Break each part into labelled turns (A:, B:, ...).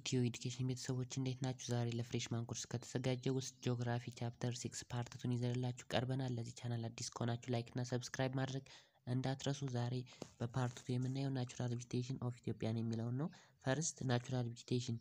A: የኢትዮ ኤዱኬሽን ቤተሰቦች እንዴት ናችሁ? ዛሬ ለፍሬሽማን ኮርስ ከተዘጋጀ ውስጥ ጂኦግራፊ ቻፕተር ሲክስ ፓርት ቱን ይዘንላችሁ ቀርበናል። ለዚህ ቻናል አዲስ ከሆናችሁ ላይክ እና ሰብስክራይብ ማድረግ እንዳትረሱ። ዛሬ በፓርት ቱ የምናየው ናቹራል ቬጂቴሽን ኦፍ ኢትዮጵያን የሚለውን ነው። ፈርስት ናቹራል ቬጂቴሽን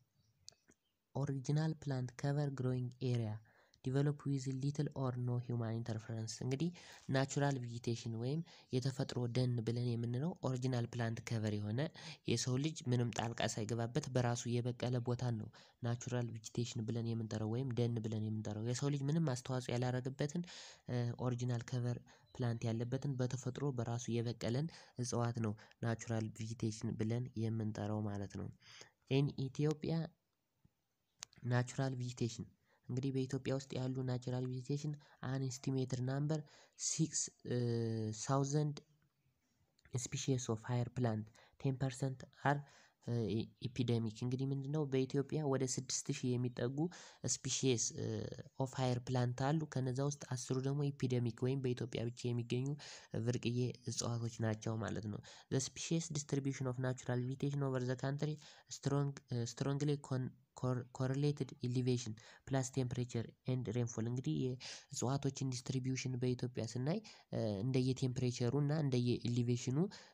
A: ኦሪጂናል ፕላንት ከቨር ግሮዊንግ ኤሪያ ዲቨሎፕ ዊዝ ሊትል ኦር ኖ ሂውማን ኢንተርፈረንስ። እንግዲህ ናቹራል ቬጂቴሽን ወይም የተፈጥሮ ደን ብለን የምንለው ኦሪጂናል ፕላንት ከቨር የሆነ የሰው ልጅ ምንም ጣልቃ ሳይገባበት በራሱ የበቀለ ቦታን ነው ናቹራል ቬጂቴሽን ብለን የምንጠራው ወይም ደን ብለን የምንጠራው። የሰው ልጅ ምንም አስተዋጽኦ ያላረገበትን ኦሪጂናል ከቨር ፕላንት ያለበትን በተፈጥሮ በራሱ የበቀለን እጽዋት ነው ናቹራል ቬጂቴሽን ብለን የምንጠራው ማለት ነው። ኢን ኢትዮጵያ ናቹራል ቬጂቴሽን እንግዲህ በኢትዮጵያ ውስጥ ያሉ ናቹራል ቬጂቴሽን አን ኤስቲሜትድ ናምበር ሲክስ ሳውዘንድ ስፒሺስ ኦፍ ሃየር ፕላንት ቴን ፐርሰንት አር ኢፒደሚክ እንግዲህ ምንድነው በኢትዮጵያ ወደ ስድስት ሺህ የሚጠጉ ስፒሺስ ኦፍ ሃየር ፕላንት አሉ። ከነዛ ውስጥ አስሩ ደግሞ ኢፒደሚክ ወይም በኢትዮጵያ ብቻ የሚገኙ ብርቅዬ እጽዋቶች ናቸው ማለት ነው። ዘ ስፒሺስ ዲስትሪቢዩሽን ኦፍ ናቹራል ቬጂቴሽን ኦቨር ዘ ካንትሪ ስትሮንግ ስትሮንግሊ ኮሪሌትድ ኢሊቬሽን ፕላስ ቴምፕሬቸር ኤንድ ሬንፎል እንግዲህ የእጽዋቶችን ዲስትሪቢዩሽን በኢትዮጵያ ስናይ እንደየ ቴምፕሬቸሩ እና እንደየ ኢሊቬሽኑ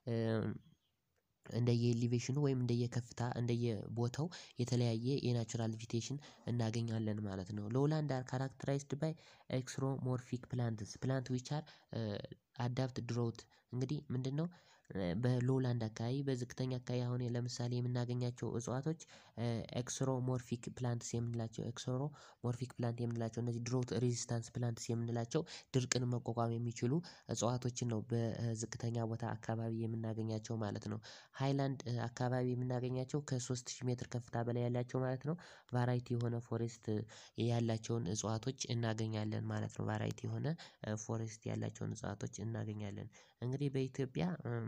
A: እንደየ ኢሊቬሽኑ ወይም እንደየ ከፍታ እንደየ ቦታው የተለያየ የናቹራል ቬጂቴሽን እናገኛለን ማለት ነው። ሎውላንድ አር ካራክተራይዝድ ባይ ኤክስሮሞርፊክ ፕላንትስ ፕላንት ዊች አር አዳፕት ድሮውት እንግዲህ ምንድነው? በሎውላንድ አካባቢ በዝቅተኛ አካባቢ አሁን ለምሳሌ የምናገኛቸው እጽዋቶች ኤክስሮሞርፊክ ፕላንትስ የምንላቸው ኤክስሮ ሞርፊክ ፕላንት የምንላቸው እነዚህ ድሮት ሬዚስታንስ ፕላንትስ የምንላቸው ድርቅን መቋቋም የሚችሉ እጽዋቶችን ነው በዝቅተኛ ቦታ አካባቢ የምናገኛቸው ማለት ነው። ሃይላንድ አካባቢ የምናገኛቸው ከሶስት ሺህ ሜትር ከፍታ በላይ ያላቸው ማለት ነው ቫራይቲ የሆነ ፎሬስት ያላቸውን እጽዋቶች እናገኛለን ማለት ነው። ቫራይቲ የሆነ ፎሬስት ያላቸውን እጽዋቶች እናገኛለን። እንግዲህ በኢትዮጵያ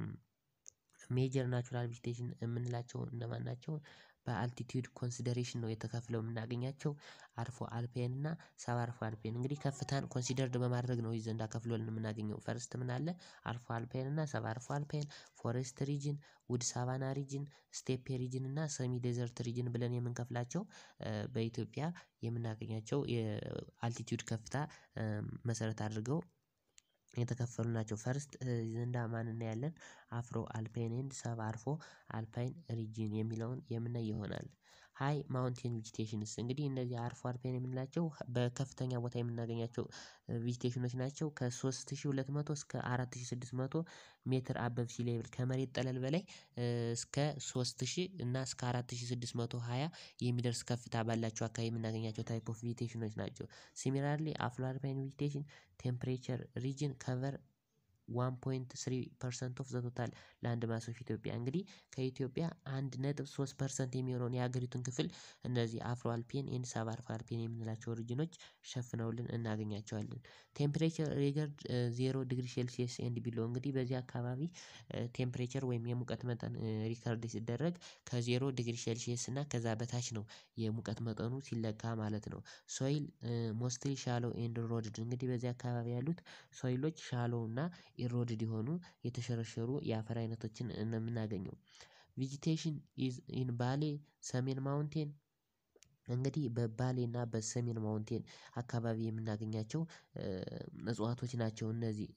A: ሜጀር ናቹራል ቬጂቴሽን የምንላቸው እነማን ናቸው? በአልቲቲዩድ ኮንሲደሬሽን ነው የተከፍለው የምናገኛቸው አርፎ አልፔን እና ሰብ አርፎ አልፔን እንግዲህ ከፍታን ኮንሲደርድ በማድረግ ነው እዚህ እንዳከፍሎልን የምናገኘው ፈርስት ምን አለ አልፎ አልፔን እና ሰብ አልፎ አልፔን ፎሬስት ሪጅን ውድ ሳቫና ሪጅን ስቴፕ ሪጅን እና ሰሚ ዴዘርት ሪጅን ብለን የምንከፍላቸው በኢትዮጵያ የምናገኛቸው የአልቲቲዩድ ከፍታ መሰረት አድርገው የተከፈሉ ናቸው። ፈርስት ዘንዳ ማን እናያለን አፍሮ አልፓይን ኤንድ ሰብ አርፎ አልፓይን ሪጅን የሚለውን የምናይ ይሆናል። ሃይ ማውንቴን ቬጂቴሽንስ እንግዲህ እነዚህ አርፎ አልፓይን የምንላቸው በከፍተኛ ቦታ የምናገኛቸው ቬጂቴሽኖች ናቸው ከሶስት ሺህ ሁለት መቶ እስከ አራት ሺህ ስድስት መቶ ሜትር አበብ ሲ ሌቭል ከመሬት ጠለል በላይ እስከ ሶስት ሺህ እና እስከ አራት ሺህ ስድስት መቶ ሃያ የሚደርስ ከፍታ ባላቸው አካባቢ የምናገኛቸው ታይፕ ኦፍ ቬጂቴሽኖች ናቸው። ሲሚላርሊ አፍሮ አልፓይን ቬጂቴሽን ቴምፕሬቸር ሪጅን ከቨር ዋን ፖይንት ስሪ ፐርሰንት ኦፍ ዘ ቶታል ላንድ ማስ ኦፍ ኢትዮጵያ እንግዲህ ከኢትዮጵያ አንድ ነጥብ ሶስት ፐርሰንት የሚሆነውን የሀገሪቱን ክፍል እነዚህ አፍሮ አልፔን ኤንድ ሰብ አርፎ አልፔን የምንላቸው ሪጅኖች ሸፍነውልን እናገኛቸዋለን። ቴምፕሬቸር ሪገርድ ዜሮ ዲግሪ ሴልሲየስ ኤንድ ቢሎ እንግዲህ በዚህ አካባቢ ቴምፕሬቸር ወይም የሙቀት መጠን ሪከርድ ሲደረግ ከዜሮ ዲግሪ ሴልሺየስ እና ከዛ በታች ነው የሙቀት መጠኑ ሲለካ ማለት ነው። ሶይል ሞስትሊ ሻሎ ኤንድ ኢሮድድ እንግዲህ በዚህ አካባቢ ያሉት ሶይሎች ሻሎ እና ኢሮድድ የሆኑ የተሸረሸሩ የአፈር አይነቶችን ነው የምናገኘው። ቬጂቴሽን ኢዝ ኢን ባሌ ሰሜን ማውንቴን እንግዲህ በባሌ እና በሰሜን ማውንቴን አካባቢ የምናገኛቸው እጽዋቶች ናቸው። እነዚህ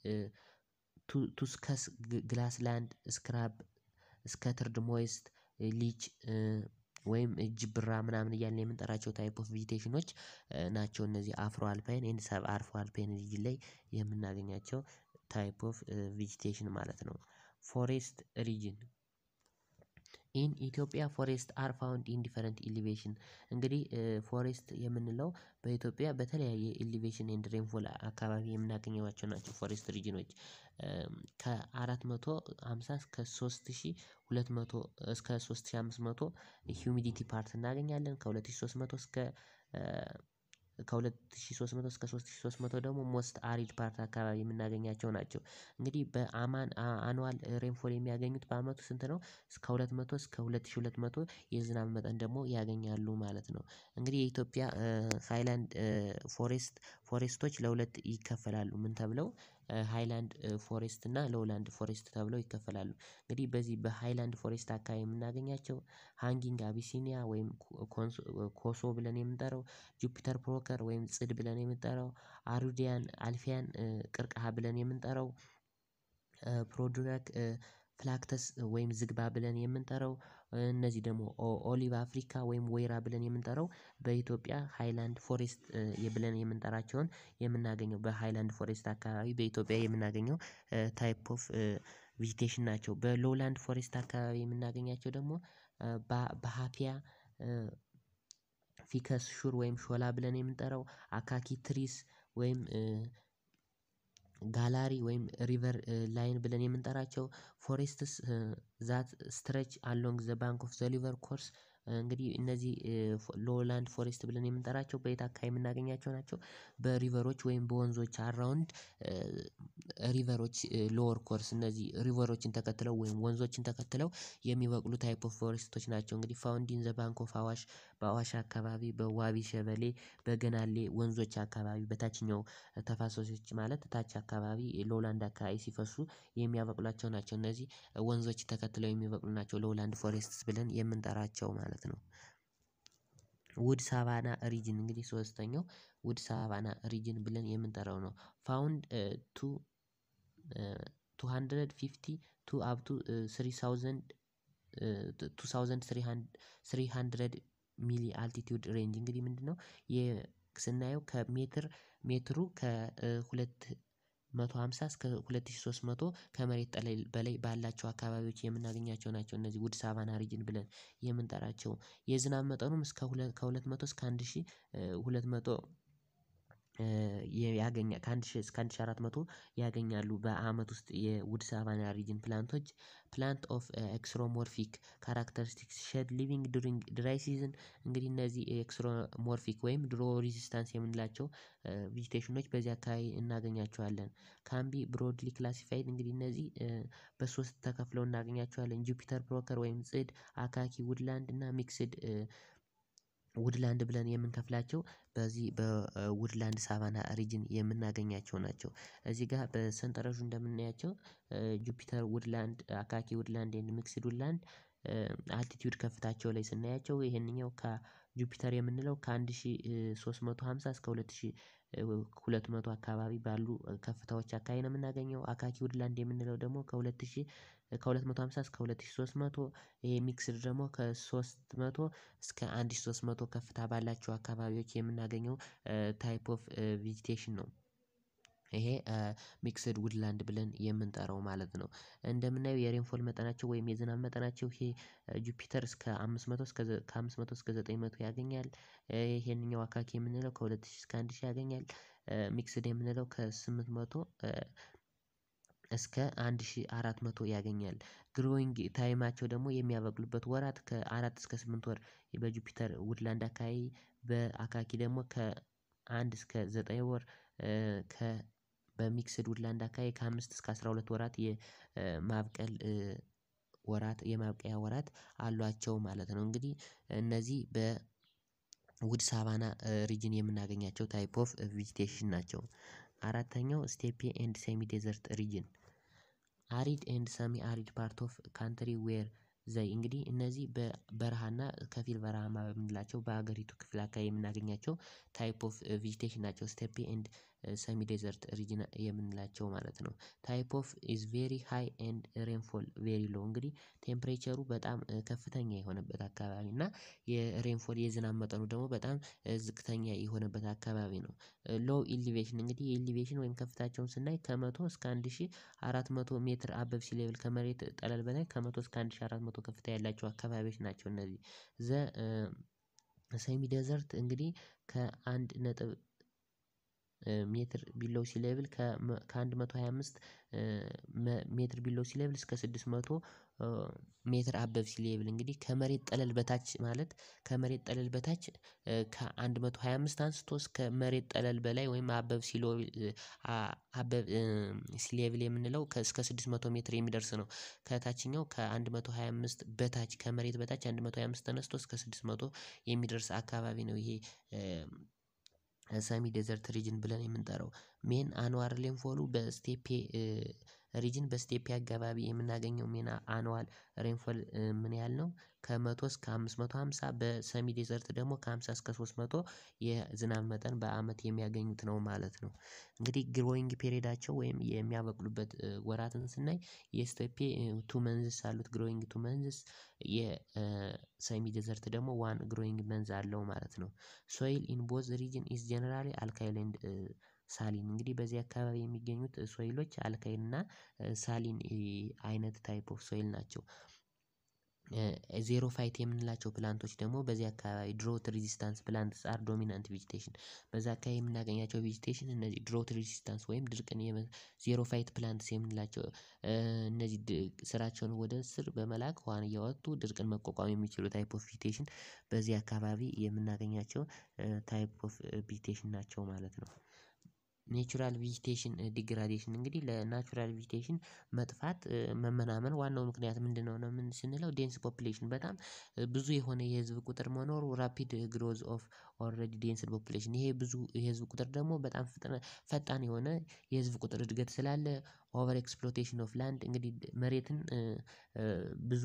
A: ቱስከስ ግላስ ላንድ ስክራብ ስከትርድ ሞይስት ሊች ወይም ጅብራ ምናምን እያልን የምንጠራቸው ታይፕ ኦፍ ቬጂቴሽኖች ናቸው። እነዚህ አፍሮ አልፓይን ኤንድ ሰብ አርፎ አልፓይን ሪጅን ላይ የምናገኛቸው ታይፕ ኦፍ ቬጂቴሽን ማለት ነው። ፎሬስት ሪጅን ኢን ኢትዮጵያ ፎሬስት አር ፋውንድ ኢን ዲፈረንት ኢሊቬሽን እንግዲህ ፎሬስት የምንለው በኢትዮጵያ በተለያየ ኢሊቬሽን ኤንድ ሬንፎል አካባቢ የምናገኛቸው ናቸው። ፎሬስት ሪጅኖች ከአራት መቶ ሃምሳ እስከ ሶስት ሺህ ሁለት መቶ እስከ ሶስት ሺህ አምስት መቶ ሂዩሚዲቲ ፓርት እናገኛለን ከሁለት ሺህ ሶስት መቶ እስከ ከሁለት ሺህ ሶስት መቶ እስከ ሶስት ሺህ ሶስት መቶ ደግሞ ሞስት አሪድ ፓርት አካባቢ የምናገኛቸው ናቸው። እንግዲህ በአማን አኑዋል ሬንፎል የሚያገኙት በአመቱ ስንት ነው? እስከ ሁለት መቶ እስከ ሁለት ሺህ ሁለት መቶ የዝናብ መጠን ደግሞ ያገኛሉ ማለት ነው። እንግዲህ የኢትዮጵያ ሃይላንድ ፎሬስት ፎሬስቶች ለሁለት ይከፈላሉ ምን ተብለው ሃይላንድ ፎሬስት እና ሎውላንድ ፎሬስት ተብለው ይከፈላሉ። እንግዲህ በዚህ በሃይላንድ ፎሬስት አካባቢ የምናገኛቸው ሃንጊንግ አቢሲኒያ ወይም ኮሶ ብለን የምንጠራው ጁፒተር ፕሮከር ወይም ጽድ ብለን የምንጠራው አሩዲያን አልፊያን ቅርቅሃ ብለን የምንጠራው ፕሮዱረግ ፍላክተስ ወይም ዝግባ ብለን የምንጠራው እነዚህ ደግሞ ኦሊቭ አፍሪካ ወይም ወይራ ብለን የምንጠራው በኢትዮጵያ ሃይላንድ ፎሬስት ብለን የምንጠራቸውን የምናገኘው በሃይላንድ ፎሬስት አካባቢ በኢትዮጵያ የምናገኘው ታይፕ ኦፍ ቪጂቴሽን ናቸው። በሎውላንድ ፎሬስት አካባቢ የምናገኛቸው ደግሞ በሃፒያ ፊከስ ሹር ወይም ሾላ ብለን የምንጠራው አካኪ ትሪስ ወይም ጋላሪ ወይም ሪቨር ላይን ብለን የምንጠራቸው ፎሬስትስ ዛት ስትሬች አሎንግ ዘ ባንክ ኦፍ ዘ ሪቨር ኮርስ እንግዲህ እነዚህ ሎውላንድ ፎሬስት ብለን የምንጠራቸው በየት አካባቢ የምናገኛቸው ናቸው። በሪቨሮች ወይም በወንዞች አራውንድ ሪቨሮች ሎወር ኮርስ እነዚህ ሪቨሮችን ተከትለው ወይም ወንዞችን ተከትለው የሚበቅሉ ታይፕ ኦፍ ፎሬስቶች ናቸው። እንግዲህ ፋውንድ ኢን ዘ ባንክ ኦፍ አዋሽ በአዋሽ አካባቢ በዋቢ ሸበሌ በገናሌ ወንዞች አካባቢ በታችኛው ተፋሰሶች ማለት ታች አካባቢ ሎውላንድ አካባቢ ሲፈሱ የሚያበቅሏቸው ናቸው እነዚህ ወንዞች ተከትለው የሚበቅሉ ናቸው ሎውላንድ ፎሬስትስ ብለን የምንጠራቸው ማለት ነው። ውድ ሳቫና ሪጅን እንግዲህ ሶስተኛው ውድ ሳቫና ሪጅን ብለን የምንጠራው ነው ፋውንድ ቱ ቱ ሃንድረድ ፊፍቲ ቱ አፕ ቱ ስሪ ታውዘንድ ቱ ታውዘንድ ስሪ ሃንድረድ ሚሊ አልቲቲዩድ ሬንጅ እንግዲህ ምንድነው? ስናየው ከሜትር ሜትሩ ከሁለት መቶ ሃምሳ እስከ ሁለት ሺህ ሶስት መቶ ከመሬት ጠለል በላይ ባላቸው አካባቢዎች የምናገኛቸው ናቸው እነዚህ ውድ ሳቫና ሪጅን ብለን የምንጠራቸው የዝናብ መጠኑም እስከ ከሁለት መቶ እስከ አንድ ሺህ ሁለት መቶ ያገኛል ከአንድ ሺህ እስከ አንድ ሺህ አራት መቶ ያገኛሉ በአመት ውስጥ የውድ ሳቫና ሪጅን ፕላንቶች ፕላንት ኦፍ ኤክስሮሞርፊክ ካራክተሪስቲክስ ሼድ ሊቪንግ ዱሪንግ ድራይ ሲዝን እንግዲህ እነዚህ ኤክስሮሞርፊክ ወይም ድሮ ሬዚስታንስ የምንላቸው ቪጂቴሽኖች በዚህ አካባቢ እናገኛቸዋለን። ካምቢ ብሮድሊ ክላሲፋይድ እንግዲህ እነዚህ በሶስት ተከፍለው እናገኛቸዋለን ጁፒተር ፕሮከር ወይም ጽድ አካኪ ውድላንድ እና ሚክስድ ውድላንድ ብለን የምንከፍላቸው በዚህ በውድላንድ ሳቫና ሪጅን የምናገኛቸው ናቸው። እዚህ ጋር በሰንጠረዡ እንደምናያቸው ጁፒተር ውድላንድ አካኪ ውድላንድ ኤንድ ሚክስድ ውድላንድ አልቲቲዩድ ከፍታቸው ላይ ስናያቸው ይሄንኛው ከጁፒተር የምንለው ከአንድ ሺህ ሶስት መቶ ሃምሳ እስከ ሁለት ሺህ ሁለት መቶ አካባቢ ባሉ ከፍታዎች አካባቢ ነው የምናገኘው አካኪ ውድላንድ የምንለው ደግሞ ከሁለት ሺህ ከሁለት መቶ ሃምሳ እስከ ሁለት ሺህ ሶስት መቶ ይሄ ሚክስድ ደግሞ ከሶስት መቶ እስከ አንድ ሺህ ሶስት መቶ ከፍታ ባላቸው አካባቢዎች የምናገኘው ታይፕ ኦፍ ቪጂቴሽን ነው። ይሄ ሚክስድ ውድላንድ ብለን የምንጠራው ማለት ነው። እንደምናየው የሬንፎል መጠናቸው ወይም የዝናብ መጠናቸው ይሄ ጁፒተር እስከ አምስት መቶ እስከ ከአምስት መቶ እስከ ዘጠኝ መቶ ያገኛል። ይሄንኛው አካኪ የምንለው ከሁለት ሺህ እስከ አንድ ሺህ ያገኛል። ሚክስድ የምንለው ከስምንት መቶ እስከ አንድ ሺህ አራት መቶ ያገኛል። ግሮዊንግ ታይማቸው ደግሞ የሚያበቅሉበት ወራት ከአራት እስከ ስምንት ወር በጁፒተር ውድላንድ አካባቢ በአካኪ ደግሞ ከአንድ እስከ ዘጠኝ ወር ከ በሚክስድ ውድላንድ አካባቢ ከአምስት እስከ አስራ ሁለት ወራት የማብቀል ወራት የማብቂያ ወራት አሏቸው ማለት ነው። እንግዲህ እነዚህ በውድ ሳቫና ሪጅን የምናገኛቸው ታይፕ ኦፍ ቪጂቴሽን ናቸው። አራተኛው ስቴፒ ኤንድ ሴሚ ዴዘርት ሪጅን አሪድ ኤንድ ሰሚ አሪድ ፓርት ኦፍ ካንትሪ ዌር ዘይ እንግዲህ እነዚህ በበረሃና ከፊል በረሃማ በምንላቸው በሀገሪቱ ክፍል አካባቢ የምናገኛቸው ታይፕ ኦፍ ቪጂቴሽን ናቸው ስቴፒ ኤንድ ሰሚ ዴዘርት ሪጅን የምንላቸው ማለት ነው። ታይፕ ኦፍ ኢዝ ቬሪ ሃይ ኤንድ ሬንፎል ቬሪ ሎው እንግዲህ ቴምፕሬቸሩ በጣም ከፍተኛ የሆነበት አካባቢ እና የሬንፎል የዝናብ መጠኑ ደግሞ በጣም ዝቅተኛ የሆነበት አካባቢ ነው። ሎው ኢሊቬሽን እንግዲህ የኢሊቬሽን ወይም ከፍታቸውን ስናይ ከመቶ እስከ አንድ ሺህ አራት መቶ ሜትር አበብ ሲ ሌቭል ከመሬት ጠለል በላይ ከመቶ እስከ አንድ ሺህ አራት መቶ ከፍታ ያላቸው አካባቢዎች ናቸው። እነዚህ ዘ ሰሚ ዴዘርት እንግዲህ ከአንድ ነጥብ ሜትር ቢሎው ሲ ሌቭል ከአንድ መቶ ሃያ አምስት ሜትር ቢሎው ሲ ሌቭል እስከ ስድስት መቶ ሜትር አበብ ሲ ሌቭል እንግዲህ ከመሬት ጠለል በታች ማለት ከመሬት ጠለል በታች ከአንድ መቶ ሃያ አምስት አንስቶ እስከ መሬት ጠለል በላይ ወይም አበብ ሲሎ አበብ ሲ ሌቭል የምንለው እስከ ስድስት መቶ ሜትር የሚደርስ ነው። ከታችኛው ከአንድ መቶ ሃያ አምስት በታች ከመሬት በታች አንድ መቶ ሃያ አምስት ተነስቶ እስከ ስድስት መቶ የሚደርስ አካባቢ ነው ይሄ ሰሚ ዴዘርት ሪጅን ብለን የምንጠራው ሜን አኑዋል ሬንፎሉ በስቴፔ ሪጅን በስቴፔ አካባቢ የምናገኘው ሜን አኑዋል ሬንፎል ምን ያህል ነው? ከመቶ እስከ አምስት መቶ ሃምሳ በሰሚ ዴዘርት ደግሞ ከሃምሳ እስከ ሶስት መቶ የዝናብ መጠን በአመት የሚያገኙት ነው ማለት ነው። እንግዲህ ግሮዊንግ ፔሬዳቸው ወይም የሚያበቅሉበት ወራትን ስናይ የስቴፔ ቱ መንዝስ አሉት ግሮዊንግ ቱ መንዝስ የሰሚ ዴዘርት ደግሞ ዋን ግሮዊንግ መንዝ አለው ማለት ነው። ሶይል ኢን ቦዝ ሪጅን ኢዝ ጀነራሊ አልካይል ኤንድ ሳሊን እንግዲህ በዚህ አካባቢ የሚገኙት ሶይሎች አልካይል እና ሳሊን አይነት ታይፕ ኦፍ ሶይል ናቸው። ዜሮ ፋይት የምንላቸው ፕላንቶች ደግሞ በዚህ አካባቢ ድሮት ሬዚስታንስ ፕላንትስ አር ዶሚናንት ቬጂቴሽን በዛ አካባቢ የምናገኛቸው ቬጂቴሽን እነዚህ ድሮት ሬዚስታንስ ወይም ድርቅን ዜሮ ፋይት ፕላንትስ የምንላቸው እነዚህ ስራቸውን ወደ ስር በመላክ ውሃን እያወጡ ድርቅን መቋቋም የሚችሉ ታይፕ ኦፍ ቬጂቴሽን በዚህ አካባቢ የምናገኛቸው ታይፕ ኦፍ ቬጂቴሽን ናቸው ማለት ነው። ኔቹራል ቬጂቴሽን ዲግራዴሽን እንግዲህ ለናቹራል ቬጂቴሽን መጥፋት መመናመን ዋናው ምክንያት ምንድነው? ነው ምን ስንለው ዴንስ ፖፑሌሽን በጣም ብዙ የሆነ የህዝብ ቁጥር መኖሩ ራፒድ ግሮዝ ኦፍ ኦልሬዲ ዴንስድ ፖፑሌሽን ይሄ ብዙ የህዝብ ቁጥር ደግሞ በጣም ፈጣን የሆነ የህዝብ ቁጥር እድገት ስላለ ኦቨር ኤክስፕሎቴሽን ኦፍ ላንድ እንግዲህ መሬትን ብዙ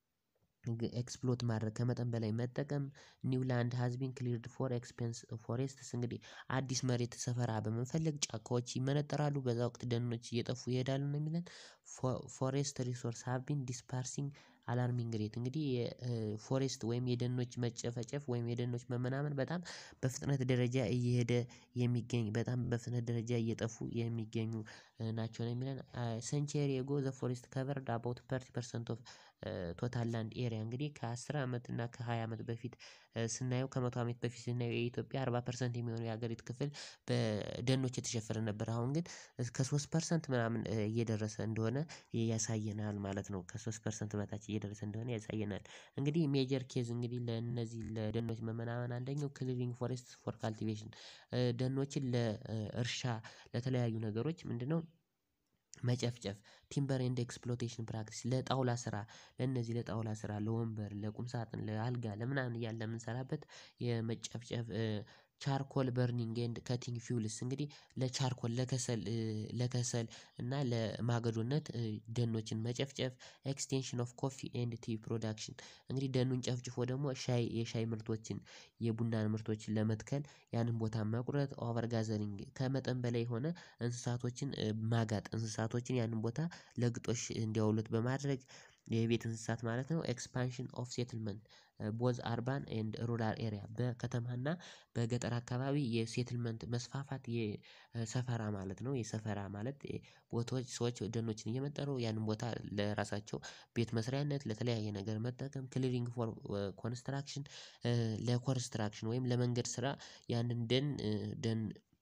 A: ኤክስፕሎት ማድረግ ከመጠን በላይ መጠቀም ኒው ላንድ ሃዝ ቢን ክሊርድ ፎር ኤክስፔንስ ፎሬስትስ እንግዲህ አዲስ መሬት ሰፈራ በመፈለግ ጫካዎች ይመነጠራሉ በዛ ወቅት ደኖች እየጠፉ ይሄዳሉ ነው የሚለን። ፎሬስት ሪሶርስ ሃቭ ቢን ዲስፐርሲንግ አላርሚንግ ሬት እንግዲህ የፎሬስት ወይም የደኖች መጨፍጨፍ ወይም የደኖች መመናመን በጣም በፍጥነት ደረጃ እየሄደ የሚገኝ በጣም በፍጥነት ደረጃ እየጠፉ የሚገኙ ናቸው ነው የሚለን። ሴንቸሪ አጎ ዘ ፎሬስት ከቨርድ አባውት ሰርቲ ፐርሰንት ኦፍ ቶታል ላንድ ኤሪያ እንግዲህ ከአስር አመት እና ከሃያ አመት በፊት ስናየው ከመቶ አመት በፊት ስናየው የኢትዮጵያ አርባ ፐርሰንት የሚሆነው የሀገሪቱ ክፍል በደኖች የተሸፈነ ነበር አሁን ግን እስከ ሶስት ፐርሰንት ምናምን እየደረሰ እንደሆነ ያሳየናል ማለት ነው። ከሶስት ፐርሰንት በታች እየደረሰ እንደሆነ ያሳየናል። እንግዲህ ሜጀር ኬዝ እንግዲህ ለእነዚህ ለደኖች መመናመን አንደኛው ክሊሪንግ ፎሬስት ፎር ካልቲቬሽን ደኖችን ለእርሻ ለተለያዩ ነገሮች ምንድነው? መጨፍጨፍ ቲምበር ኤንድ ኤክስፕሎቴሽን ፕራክቲስ ለጣውላ ስራ ለእነዚህ ለጣውላ ስራ ለወንበር ለቁም ሳጥን ለአልጋ ለምናምን እያልን ለምንሰራበት የመጨፍጨፍ ቻርኮል በርኒንግ ኤንድ ከቲንግ ፊውልስ እንግዲህ ለቻርኮል ለከሰል ለከሰል እና ለማገዶነት ደኖችን መጨፍጨፍ ኤክስቴንሽን ኦፍ ኮፊ ኤንድ ቲ ፕሮዳክሽን እንግዲህ ደኑን ጨፍጭፎ ደግሞ ሻይ የሻይ ምርቶችን የቡናን ምርቶችን ለመትከል ያንን ቦታ መቁረጥ ኦቨር ጋዘሪንግ ከመጠን በላይ የሆነ እንስሳቶችን ማጋጥ እንስሳቶችን ያንን ቦታ ለግጦሽ እንዲያውሉት በማድረግ የቤት እንስሳት ማለት ነው። ኤክስፓንሽን ኦፍ ሴትልመንት ቦዝ አርባን ኤንድ ሩራል ኤሪያ በከተማና በገጠር አካባቢ የሴትልመንት መስፋፋት የሰፈራ ማለት ነው የሰፈራ ማለት ቦታዎች ሰዎች ደኖችን እየመነጠሩ ያንን ቦታ ለራሳቸው ቤት መስሪያነት ለተለያየ ነገር መጠቀም ክሊሪንግ ፎር ኮንስትራክሽን ለኮንስትራክሽን ወይም ለመንገድ ስራ ያንን ደን ደን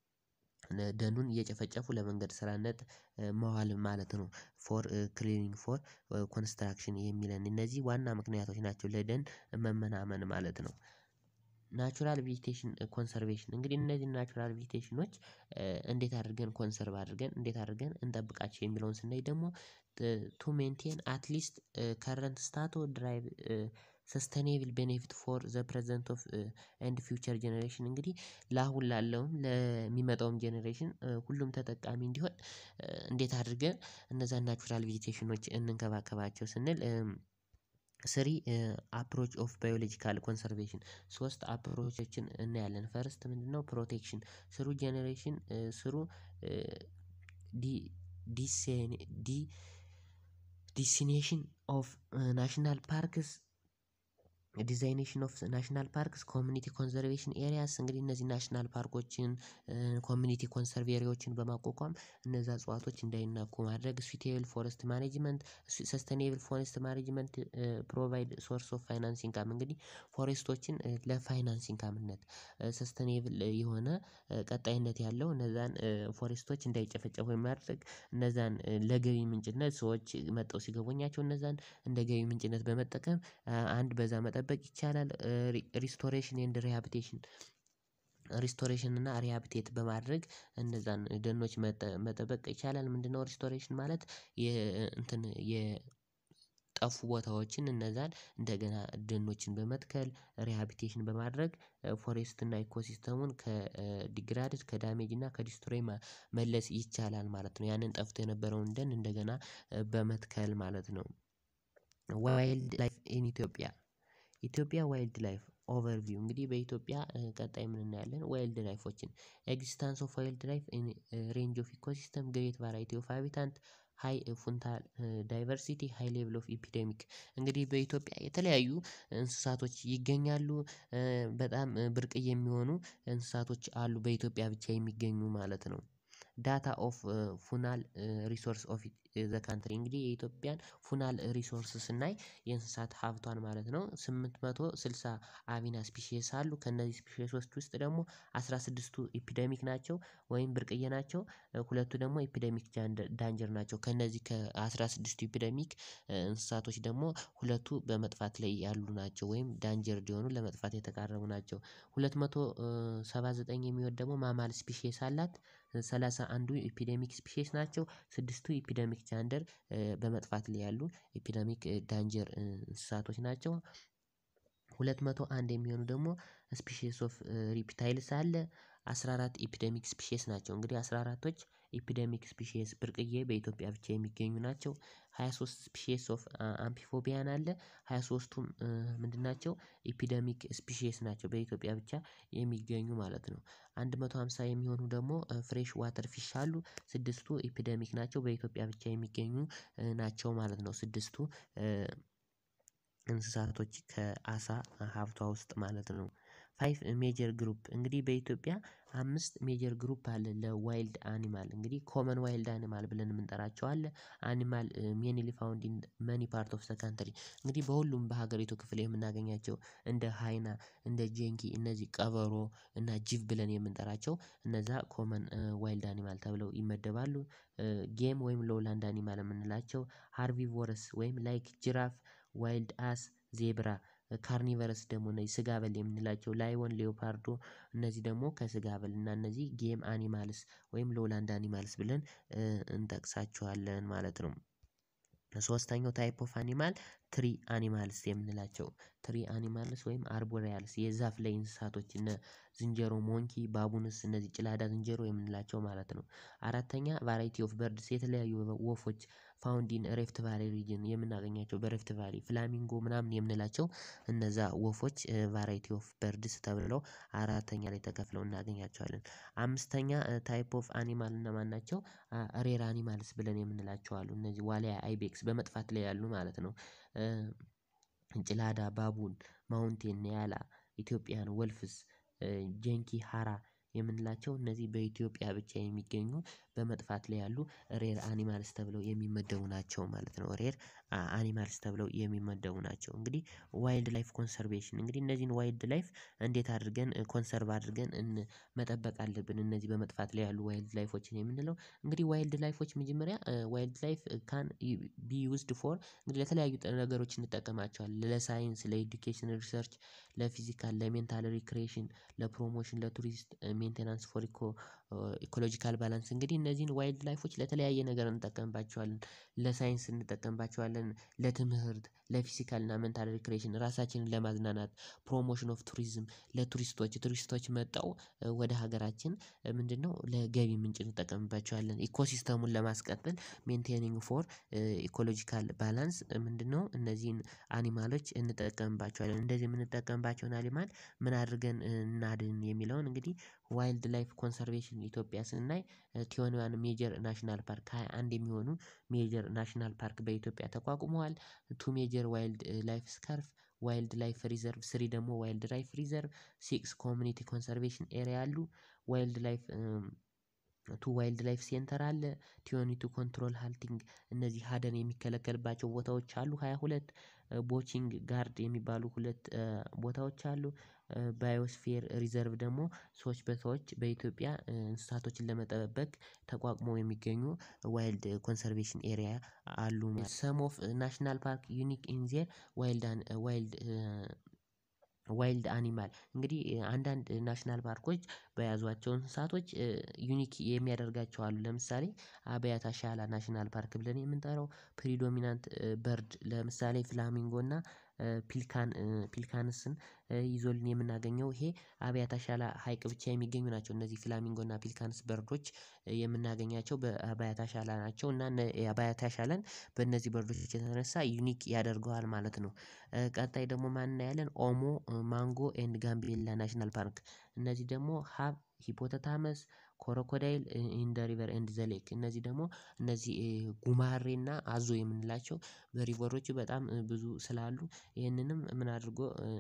A: ደኑን እየጨፈጨፉ ለመንገድ ስራነት መዋል ማለት ነው። ፎር ክሊኒንግ ፎር ኮንስትራክሽን የሚለን እነዚህ ዋና ምክንያቶች ናቸው ለደን መመናመን ማለት ነው። ናቹራል ቬጂቴሽን ኮንሰርቬሽን እንግዲህ እነዚህን ናቹራል ቬጂቴሽኖች እንዴት አድርገን ኮንሰርቭ አድርገን እንዴት አድርገን እንጠብቃቸው የሚለውን ስናይ ደግሞ ቱ ሜንቴን አትሊስት ከረንት ስታቶ ድራይቭ ሰስተኔብል ቤኔፊት ፎር ዘ ፕረዘንት ኦፍ ኤንድ ፊውቸር ጀነሬሽን እንግዲህ ለአሁን ላለውም ለሚመጣውም ጀነሬሽን ሁሉም ተጠቃሚ እንዲሆን እንዴት አድርገን እነዛን ናቹራል ቬጂቴሽኖች እንንከባከባቸው ስንል ስሪ አፕሮች ኦፍ ባዮሎጂካል ኮንሰርቬሽን ሶስት አፕሮቾችን እናያለን ፈርስት ምንድነው? ፕሮቴክሽን ስሩ ጀነሬሽን ስሩ ዲ ዲሴን ዲ ዲሲኔሽን ኦፍ ናሽናል ፓርክስ ዲዛይኔሽን ኦፍ ናሽናል ፓርክስ ኮሚኒቲ ኮንዘርቬሽን ኤሪያስ እንግዲህ እነዚህ ናሽናል ፓርኮችን ኮሚኒቲ ኮንሰርቭ ኤሪያዎችን በማቋቋም እነዛ እጽዋቶች እንዳይናኩ ማድረግ ስዊቴብል ፎረስት ማኔጅመንት ሰስተኔብል ፎረስት ማኔጅመንት ፕሮቫይድ ሶርስ ኦፍ ፋይናንስ ኢንካም እንግዲህ ፎሬስቶችን ለፋይናንስ ኢንካምነት ሰስተኔብል የሆነ ቀጣይነት ያለው እነዛን ፎሬስቶች እንዳይጨፈጨፉ የማድረግ እነዛን ለገቢ ምንጭነት ሰዎች መጥተው ሲጎበኟቸው እነዛን እንደ ገቢ ምንጭነት በመጠቀም አንድ በዛ መጠበቅ ይቻላል። ሪስቶሬሽን ኤንድ ሪሃቢቴሽን ሪስቶሬሽን እና ሪሃቢቴት በማድረግ እነዛን ደኖች መጠበቅ ይቻላል። ምንድነው? ሪስቶሬሽን ማለት የ እንትን የ ጠፉ ቦታዎችን እነዛን እንደገና ደኖችን በመትከል ሪሃቢቴሽን በማድረግ ፎሬስት እና ኢኮሲስተሙን ከዲግራድድ ከዳሜጅ እና ከዲስትሮይ መመለስ ይቻላል ማለት ነው። ያንን ጠፍቶ የነበረውን ደን እንደገና በመትከል ማለት ነው። ዋይልድ ላይፍ ኢን ኢትዮጵያ ኢትዮጵያ ዋይልድ ላይፍ ኦቨርቪው እንግዲህ በኢትዮጵያ ቀጣይ ምን እናያለን ዋይልድ ላይፎችን ኤግዚስታንስ ኦፍ ዋይልድ ላይፍ ሬንጅ ኦፍ ኢኮሲስተም ግሬት ቫራይቲ ኦፍ ሃቢታንት ሃይ ፉንታል ዳይቨርሲቲ ሃይ ሌቭል ኦፍ ኢፒዴሚክ እንግዲህ በኢትዮጵያ የተለያዩ እንስሳቶች ይገኛሉ። በጣም ብርቅዬ የሚሆኑ እንስሳቶች አሉ በኢትዮጵያ ብቻ የሚገኙ ማለት ነው። ዳታ ኦፍ ፉናል ሪሶርስ ኦፍ ዘ ካንትሪ እንግዲህ የኢትዮጵያን ፉናል ሪሶርስ ስናይ የእንስሳት ሀብቷን ማለት ነው ስምንት መቶ ስልሳ አቪና ስፒሺየስ አሉ ከእነዚህ ስፒሺየሶች ውስጥ ደግሞ አስራ ስድስቱ ኢፒደሚክ ናቸው ወይም ብርቅዬ ናቸው። ሁለቱ ደግሞ ኢፒደሚክ ዳንጀር ናቸው ከእነዚህ ከአስራ ስድስቱ ኢፒደሚክ እንስሳቶች ደግሞ ሁለቱ በመጥፋት ላይ ያሉ ናቸው ወይም ዳንጀርድ የሆኑ ለመጥፋት የተቃረቡ ናቸው። ሁለት መቶ ሰባ ዘጠኝ የሚሆን ደግሞ ማማል ስፒሺየስ አላት። ሰላሳ አንዱ ኢፒዴሚክ ስፒሼስ ናቸው ስድስቱ ኢፒደሚክ ጃንደር በመጥፋት ላይ ያሉ ኢፒደሚክ ዳንጀር እንስሳቶች ናቸው። ሁለት መቶ አንድ የሚሆኑ ደግሞ ስፒሺየስ ኦፍ ሪፒታይልስ አለ። አስራ አራት ኢፒደሚክ ስፒሺየስ ናቸው እንግዲህ አስራ አራቶች ኢፒደሚክ ስፒሺየስ ብርቅዬ በኢትዮጵያ ብቻ የሚገኙ ናቸው። ሃያ ሶስት ስፒሺየስ ኦፍ አምፒፎቢያን አለ ሃያ ሶስቱም ምንድን ናቸው ኢፒደሚክ ስፒሺየስ ናቸው በኢትዮጵያ ብቻ የሚገኙ ማለት ነው። አንድ መቶ ሃምሳ የሚሆኑ ደግሞ ፍሬሽ ዋተር ፊሽ አሉ ስድስቱ ኢፒደሚክ ናቸው በኢትዮጵያ ብቻ የሚገኙ ናቸው ማለት ነው። ስድስቱ እንስሳቶች ከአሳ ሀብቷ ውስጥ ማለት ነው። ፋይቭ ሜጀር ግሩፕ እንግዲህ በኢትዮጵያ አምስት ሜጀር ግሩፕ አለ ለዋይልድ አኒማል እንግዲህ ኮመን ዋይልድ አኒማል ብለን የምንጠራቸው አለ። አኒማል ሜይንሊ ፋውንድ ኢን መኒ ፓርት ኦፍ ዘ ካንትሪ እንግዲህ በሁሉም በሀገሪቱ ክፍል የምናገኛቸው እንደ ሃይና እንደ ጄንኪ እነዚህ ቀበሮ እና ጅብ ብለን የምንጠራቸው እነዛ ኮመን ዋይልድ አኒማል ተብለው ይመደባሉ። ጌም ወይም ሎውላንድ አኒማል የምንላቸው ሃርቢቮረስ ወይም ላይክ ጅራፍ ዋይልድ አስ ዜብራ ካርኒቨረስ ደግሞ እነዚህ ስጋ በል የምንላቸው ላይወን ሌውፓርዶ እነዚህ ደግሞ ከስጋ በል እና እነዚህ ጌም አኒማልስ ወይም ሎውላንድ አኒማልስ ብለን እንጠቅሳቸዋለን ማለት ነው። ሶስተኛው ታይፕ ኦፍ አኒማል ትሪ አኒማልስ የምንላቸው ትሪ አኒማልስ ወይም አርቦሪያልስ የዛፍ ላይ እንስሳቶች እነ ዝንጀሮ ሞንኪ ባቡንስ እነዚህ ጭላዳ ዝንጀሮ የምንላቸው ማለት ነው። አራተኛ ቫራይቲ ኦፍ በርድስ የተለያዩ ወፎች ፋውንድ ኢን ሬፍት ቫሊ ሪጅን የምናገኛቸው በሬፍት ቫሊ ፍላሚንጎ ምናምን የምንላቸው እነዛ ወፎች ቫራይቲ ኦፍ በርድስ ተብለው አራተኛ ላይ ተከፍለው እናገኛቸዋለን። አምስተኛ ታይፕ ኦፍ አኒማል እነማን ናቸው? ሬር አኒማልስ ብለን የምንላቸው አሉ እነዚህ ዋልያ አይቤክስ በመጥፋት ላይ ያሉ ማለት ነው። ጭላዳ ባቡን ማውንቴን ኒያላ ኢትዮጵያን ወልፍስ ጀንኪ ሃራ የምንላቸው እነዚህ በኢትዮጵያ ብቻ የሚገኙ በመጥፋት ላይ ያሉ ሬር አኒማልስ ተብለው የሚመደቡ ናቸው ማለት ነው። ሬር አኒማልስ ተብለው የሚመደቡ ናቸው። እንግዲህ ዋይልድ ላይፍ ኮንሰርቬሽን እንግዲህ እነዚህን ዋይልድ ላይፍ እንዴት አድርገን ኮንሰርቭ አድርገን መጠበቅ አለብን እነዚህ በመጥፋት ላይ ያሉ ዋይልድ ላይፎችን የምንለው እንግዲህ ዋይልድ ላይፎች መጀመሪያ ዋይልድ ላይፍ ካን ቢ ዩዝድ ፎር እንግዲህ ለተለያዩ ነገሮች እንጠቀማቸዋለን ለሳይንስ ለኤዱኬሽን ሪሰርች ለፊዚካል ለሜንታል ሪክሬሽን ለፕሮሞሽን ለቱሪስት ሜንቴናንስ ፎር ኢኮ ኢኮሎጂካል ባላንስ እንግዲህ እነዚህን ዋይልድ ላይፎች ለተለያየ ነገር እንጠቀምባቸዋለን። ለሳይንስ እንጠቀምባቸዋለን ለትምህርት ለፊዚካል እና ሜንታል ሪክሬሽን ራሳችንን ለማዝናናት ፕሮሞሽን ኦፍ ቱሪዝም ለቱሪስቶች ቱሪስቶች መጥተው ወደ ሀገራችን ምንድነው ለገቢ ምንጭ እንጠቀምባቸዋለን ኢኮሲስተሙን ለማስቀጠል ሜንቴኒንግ ፎር ኢኮሎጂካል ባላንስ ምንድነው እነዚህን አኒማሎች እንጠቀምባቸዋለን እንደዚህ የምንጠቀምባቸውን አኒማል ምን አድርገን እናድን የሚለውን እንግዲህ ዋይልድ ላይፍ ኮንሰርቬሽን ኢትዮጵያ ስናይ ቲዌንቲ ዋን ሜጀር ናሽናል ፓርክ ሃያ አንድ የሚሆኑ ሜጀር ናሽናል ፓርክ በኢትዮጵያ ተቋቁመዋል። ቱ ሜጀር ዋይልድ ላይፍ ስካርፍ ዋይልድ ላይፍ ሪዘርቭ ስሪ ደግሞ ዋይልድ ላይፍ ሪዘርቭ ሲክስ ኮሚኒቲ ኮንሰርቬሽን ኤሪያ አሉ። ዋይልድ ላይፍ ቱ ዋይልድ ላይፍ ሴንተር አለ። ቲዌንቲ ቱ ኮንትሮል ሃልቲንግ እነዚህ ሀደን የሚከለከልባቸው ቦታዎች አሉ ሃያ ሁለት ቦቺንግ ጋርድ የሚባሉ ሁለት ቦታዎች አሉ። ባዮስፌር ሪዘርቭ ደግሞ ሰዎች በሰዎች በኢትዮጵያ እንስሳቶችን ለመጠበቅ ተቋቁመው የሚገኙ ዋይልድ ኮንሰርቬሽን ኤሪያ አሉ። ሰም ኦፍ ናሽናል ፓርክ ዩኒክ ኢን ዜር ዋይልድ ዋይልድ ዋይልድ አኒማል እንግዲህ አንዳንድ ናሽናል ፓርኮች በያዟቸው እንስሳቶች ዩኒክ የሚያደርጋቸው አሉ ለምሳሌ አብያታ ሻላ ናሽናል ፓርክ ብለን የምንጠራው ፕሪዶሚናንት በርድ ለምሳሌ ፍላሚንጎ እና ፒልካን ፒልካንስን ይዞልን የምናገኘው ይሄ አብያታ ሻላ ሀይቅ ብቻ የሚገኙ ናቸው እነዚህ ፍላሚንጎ እና ፒልካንስ በርዶች የምናገኛቸው በአባያታ ሻላ ናቸው እና የአባያታ ሻላን በእነዚህ በርዶች የተነሳ ዩኒክ ያደርገዋል ማለት ነው። ቀጣይ ደግሞ ማን እናያለን ኦሞ ማንጎ ኤንድ ጋምቤላ ናሽናል ፓርክ እነዚህ ደግሞ ሀብ ሂፖተታመስ ኮሮኮዳይል ኢን ዘ ሪቨር ኤንድ ዘ ሌክ እነዚህ ደግሞ እነዚህ ጉማሬና አዞ የምንላቸው በሪቨሮች በጣም ብዙ ስላሉ ይህንንም ምን አድርጎ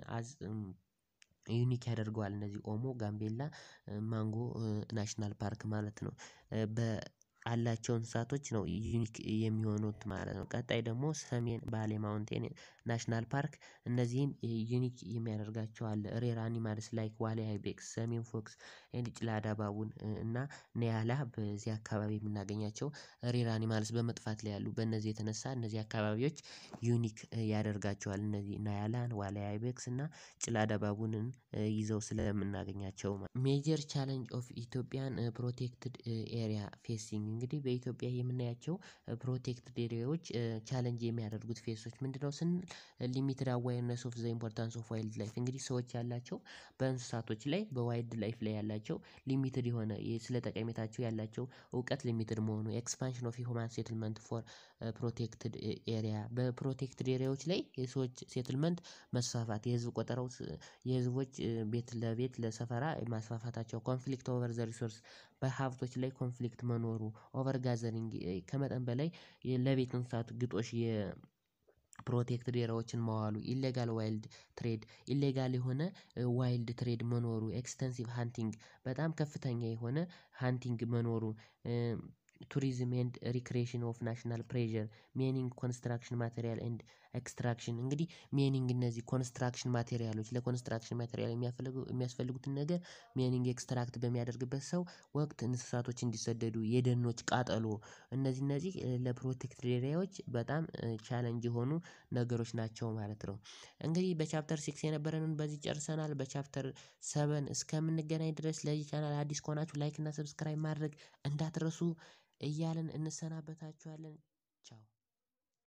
A: ዩኒክ ያደርገዋል እነዚህ ኦሞ ጋምቤላ ማንጎ ናሽናል ፓርክ ማለት ነው። በአላቸው እንስሳቶች ነው ዩኒክ የሚሆኑት ማለት ነው። ቀጣይ ደግሞ ሰሜን ባሌ ማውንቴን ናሽናል ፓርክ እነዚህን ዩኒክ የሚያደርጋቸው አለ ሬር አኒማልስ ላይክ ዋልያ አይቤክስ ሰሜን ፎክስ ኤንድ ጭላዳ ባቡን እና ኒያላ በዚህ አካባቢ የምናገኛቸው ሬር አኒማልስ በመጥፋት ላይ ያሉ በእነዚህ የተነሳ እነዚህ አካባቢዎች ዩኒክ ያደርጋቸዋል እነዚህ ናያላን ዋልያ አይቤክስ እና ጭላዳ ባቡንን ይዘው ስለምናገኛቸው ሜጀር ቻሌንጅ ኦፍ ኢትዮጵያን ፕሮቴክትድ ኤሪያ ፌሲንግ እንግዲህ በኢትዮጵያ የምናያቸው ፕሮቴክትድ ኤሪያዎች ቻሌንጅ የሚያደርጉት ፌሶች ምንድነው? ስንል ሊሚትድ አዋርነስ ኦፍ ዘ ኢምፖርታንስ ኦፍ ዋይልድ ላይፍ እንግዲህ ሰዎች ያላቸው በእንስሳቶች ላይ በዋይልድ ላይፍ ላይ ያላቸው ሊሚትድ የሆነ ስለ ጠቀሜታቸው ያላቸው እውቀት ሊሚትድ መሆኑ ኤክስፓንሽን ኦፍ ሂውማን ሴትልመንት ፎር ፕሮቴክትድ ኤሪያ በፕሮቴክትድ ኤሪያዎች ላይ የሰዎች ሴትልመንት መስፋፋት የህዝብ ቆጠራው የህዝቦች ቤት ለቤት ለሰፈራ ማስፋፋታቸው ኮንፍሊክት ኦቨር ዘ ሪሶርስ በሀብቶች ላይ ኮንፍሊክት መኖሩ ኦቨር ጋዘሪንግ ከመጠን በላይ ለቤት እንስሳት ግጦሽ የፕሮቴክትድ ኤሪያዎችን መዋሉ ኢሌጋል ዋይልድ ትሬድ ኢሌጋል የሆነ ዋይልድ ትሬድ መኖሩ ኤክስተንሲቭ ሃንቲንግ በጣም ከፍተኛ የሆነ ሃንቲንግ መኖሩ ቱሪዝም ኤንድ ሪክሬሽን ኦፍ ናሽናል ፕሬዠር ሜኒንግ ኮንስትራክሽን ማቴሪያል ኤንድ ኤክስትራክሽን እንግዲህ ሜኒንግ እነዚህ ኮንስትራክሽን ማቴሪያሎች ለኮንስትራክሽን ማቴሪያል የሚያስፈልጉትን ነገር ሜኒንግ ኤክስትራክት በሚያደርግበት ሰው ወቅት እንስሳቶች እንዲሰደዱ የደኖች ቃጠሎ እነዚህ እነዚህ ለፕሮቴክትድ ኤሪያዎች በጣም ቻሌንጅ የሆኑ ነገሮች ናቸው ማለት ነው። እንግዲህ በቻፕተር ሲክስ የነበረንን በዚህ ጨርሰናል በቻፕተር ሰቨን እስከምንገናኝ ድረስ ለዚህ ቻናል አዲስ ከሆናችሁ ላይክ እና ሰብስክራይብ ማድረግ እንዳትረሱ እያልን እንሰናበታችኋለን። ቻው